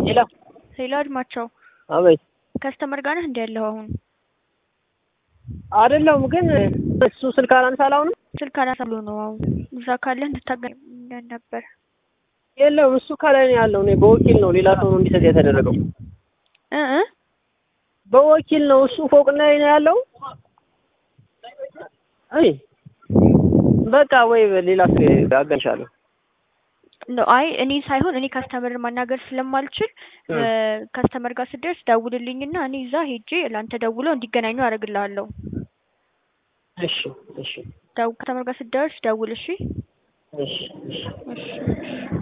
ሄሎ ሄሎ አድማቸው አቤት ከስተመር ጋር ነህ እንዲ ያለኸው አሁን አይደለሁም ግን እሱ ስልክ አላነሳ አላሁንም ስልክ አላነሳ ብሎ ነው አሁን እዛ ካለህ እንድታገኝ ነበር የለውም እሱ ከላይ ነው ያለው እኔ በወኪል ነው ሌላ ሰው ነው እንዲሰጥ የተደረገው እ እ በወኪል ነው እሱ ፎቅ ላይ ነው ያለው አይ በቃ ወይ ሌላ ሰው አገኝሻለሁ ነው አይ እኔ ሳይሆን እኔ ከስተመር ማናገር ስለማልችል ከስተመር ጋር ስደርስ ደውልልኝና እኔ እዛ ሄጄ ለአንተ ደውለው እንዲገናኙ አደርግልሃለሁ። እሺ እሺ ደው ከስተመር ጋር ስደርስ ደውል እሺ። እሺ እሺ እሺ